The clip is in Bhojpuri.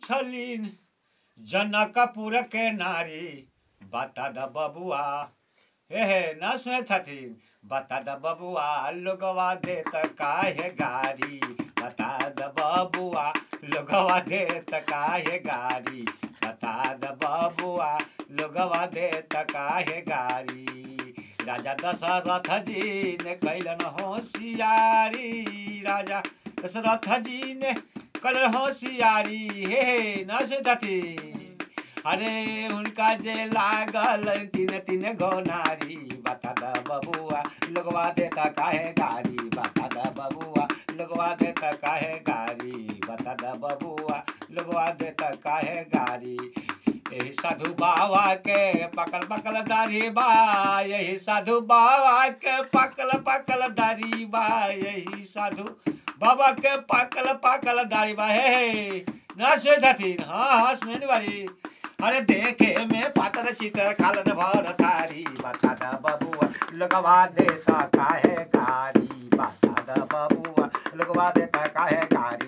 छलीन जनकपुर के नारी बता द बबुआ हे हे न सुने छथिन बता द बबुआ लोगवा दे त काहे गारी बता द बबुआ लोगवा दे त काहे गारी बता द बबुआ लोगवा दे त काहे गारी राजा दशरथ जी ने कैलन होशियारी राजा दशरथ जी ने कैलन होशियारी हे हे न सुधती अरे उनका जे लागल तीन तीन गो नारी बता द बबुआ लोगवा देता काहे गारी बता द बबुआ लोगवा देता काहे गारी बता द बबुआ लोगवा देता काहे गारी यही साधु बाबा के पकल पकल दाढ़ी बा यही साधु बाबा के पकल पकल दाढ़ी बा यही साधु बाबा के पकल पकल दाढ़ी बा हे हे ना सुने छथिन हाँ हाँ सुने बारी अरे देखे में पातर चितर खालन भर थारी बता द बबुआ लगवा देता काहे गारी बता द बबुआ लगवा देता काहे गारी